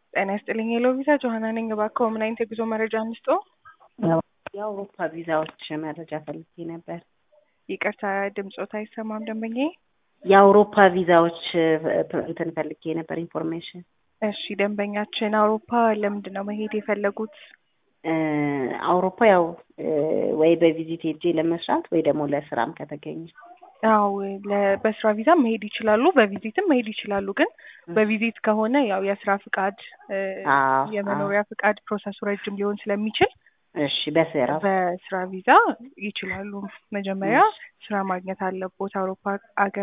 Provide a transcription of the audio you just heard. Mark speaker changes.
Speaker 1: ጤና ይስጥልኝ ሄሎ ቪዛ ጆሀና ነኝ። እባክዎ ምን አይነት የጉዞ መረጃ እንስጦ?
Speaker 2: የአውሮፓ ቪዛዎች መረጃ ፈልጌ ነበር።
Speaker 1: ይቅርታ ድምጾት አይሰማም ደንበኛ።
Speaker 2: የአውሮፓ ቪዛዎች እንትን ፈልጌ ነበር ኢንፎርሜሽን።
Speaker 1: እሺ ደንበኛችን አውሮፓ ለምንድን ነው መሄድ የፈለጉት?
Speaker 2: አውሮፓ ያው ወይ በቪዚት ሄጄ ለመስራት ወይ ደግሞ ለስራም ከተገኘ
Speaker 1: ያው በስራ ቪዛ መሄድ ይችላሉ፣ በቪዚትም መሄድ ይችላሉ። ግን በቪዚት ከሆነ ያው የስራ ፍቃድ፣ የመኖሪያ ፍቃድ ፕሮሰሱ ረጅም ሊሆን ስለሚችል
Speaker 2: እሺ በስራ
Speaker 1: በስራ ቪዛ ይችላሉ። መጀመሪያ ስራ ማግኘት አለቦት አውሮፓ አገር